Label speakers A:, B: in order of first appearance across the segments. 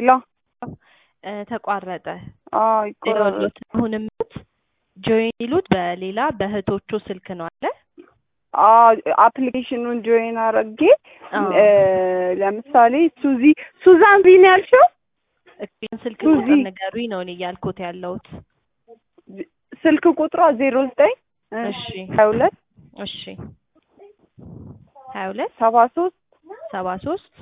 A: ሄሎ
B: እ ተቋረጠ።
A: አዎ ይቆራረጥ
B: ይኸውልዎት አሁን የምሉት ጆይን ይሉት በሌላ በእህቶቹ ስልክ ነው አለ
A: አፕሊኬሽኑን ጆይን አረጌ
B: አዎ።
A: እ ለምሳሌ ሱዚ ሱዛን ቢን ያልሽው
B: እሱን ስልክ
A: ሱዚ።
B: ቁጥር ንገሩኝ ነው እኔ እያልኩት ያለሁት።
A: ስልክ ቁጥሯ ዜሮ ዘጠኝ
B: እሺ
A: ሀያ ሁለት
B: እሺ ሀያ ሁለት
A: ሰባ ሶስት
B: ሰባ ሶስት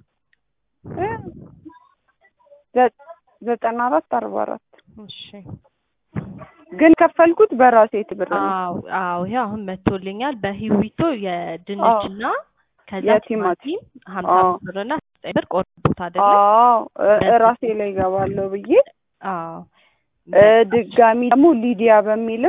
A: ዘጠና አራት አርባ አራት
B: እሺ
A: ግን ከፈልኩት በራሴ ትብር ነው።
B: አዎ አዎ ይሄ አሁን መጥቶልኛል። በሂዊቶ የድንችና ከዛ
A: የቲማቲም
B: ቲማቲም ሀምሳ
A: አዎ።
B: አምስት ብርና ዘጠኝ ብር ቆርጦት አይደለ?
A: አዎ እ- ራሴ ላይ ገባለሁ ብዬ
B: አዎ
A: እ ድጋሚ ደግሞ ሊዲያ በሚልም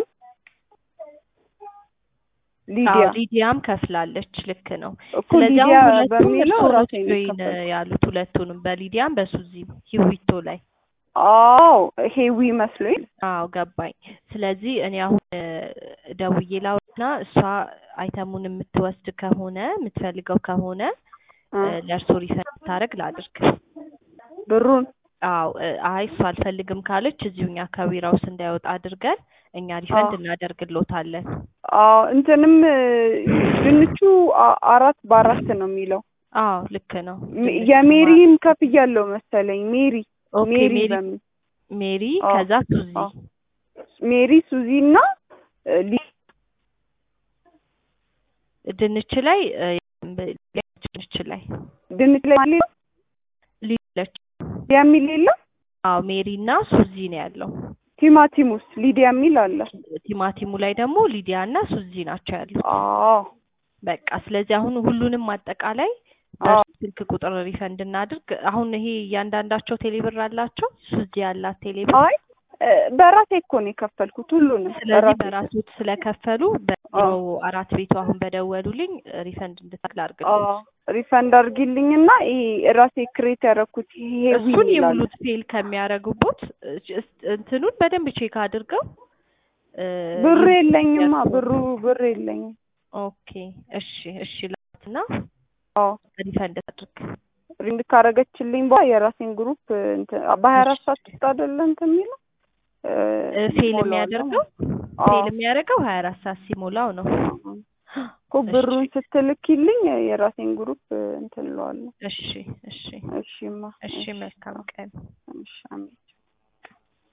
A: ሊዲያ
B: አዎ ሊዲያም ከፍላለች። ልክ ነው።
A: እኮ
B: ስለዚህ
A: ሊዲያ
B: አሁን ሁለቱም
A: በሚለው
B: እርስዎ
A: ራሴ ነው
B: ጆይን
A: የከፈልኩት።
B: ያሉት ሁለቱንም በሊዲያም በሱዚም ሂዊቶ ላይ
A: አዎ ሄዊ መስሎኝ
B: አዎ ገባኝ። ስለዚህ እኔ አሁን እ ደውዬ ላውና እሷ አይተሙን የምትወስድ ከሆነ የምትፈልገው ከሆነ
A: እ
B: እ ለእርሶ ሪፈንድ ታደርግ ላድርግ።
A: ብሩን
B: አዎ እ አይ እሷ አልፈልግም ካለች እዚሁ እኛ ከቢራውስ እንዳይወጣ አድርገን እኛ ሪፈንድ
A: አዎ።
B: እናደርግሎታለን።
A: አዎ እንትንም እ ድንቹ አ- አራት በአራት ነው የሚለው
B: አዎ ልክ ነው።
A: ሜ-
B: ድንች
A: የሜሪም ከፍያለሁ መሰለኝ ሜሪ
B: ኦኬ
A: ሜሪ
B: ሜሪ
A: በሚል
B: ሜሪ
A: አዎ።
B: ከዛ ሱዚ
A: አዎ። ሜሪ ሱዚ እና እ ሊ
B: ድንች ላይ እ ድንች ላይ
A: ድንች ላይ ማን ሌላ
B: ሊለች
A: የሚል የለም
B: አዎ ሜሪ እና ሱዚ ነው ያለው።
A: ቲማቲሙስ ሊዲያ የሚል አለ
B: ቲማቲሙ ላይ ደግሞ ሊዲያ እና ሱዚ ናቸው ያሉት።
A: አዎ
B: በቃ ስለዚህ አሁን ሁሉንም አጠቃላይ
A: አዎ
B: በእርሱ ስልክ ቁጥር ሪፈንድ እናድርግ። አሁን ይሄ እያንዳንዳቸው ቴሌብር አላቸው። ሱዚ ያላት ቴሌብር።
A: አይ እ በራሴ እኮ ነው የከፈልኩት ሁሉንም
B: ስለዚህ
A: በራሴ
B: በራሶት ስለከፈሉ በቢሮ አራት ቤቱ አሁን በደወሉልኝ ሪፈንድ እንድታክል
A: አዎ
B: አድርግልኝ።
A: ሪፈንድ አድርጊልኝና ይሄ ራሴ ክሬት ያደረኩት ይሄ
B: እሱን
A: ይላል
B: የሙሉት ፌል ከሚያደርጉቦት እ- እንትኑን በደንብ ቼክ አድርገው እ
A: ብር
B: ይሁን
A: የለኝማ
B: ያልኩህ።
A: ብሩ ብር የለኝም
B: ኦኬ እሺ እሺ ላትና
A: አዎ
B: ሪፈንድ አድርግ።
A: ሪንድ ካረገችልኝ በኋላ የራሴን ግሩፕ እንትን በሀያ አራት ሰዓት ውስጥ አይደለ እንትን የሚለው እ
B: እ ፌል
A: ሞላዋለሁ።
B: የሚያደርገው
A: አዎ
B: ፌል የሚያደርገው ሀያ አራት ሰዓት ሲሞላው ነው።
A: እኮ ብሩን ስትልኪልኝ የራሴን ግሩፕ እንትን እለዋለሁ።
B: እሺ እሺ
A: እሺማ
B: እሺ መልካም ቀን።
A: እሺ አሜን።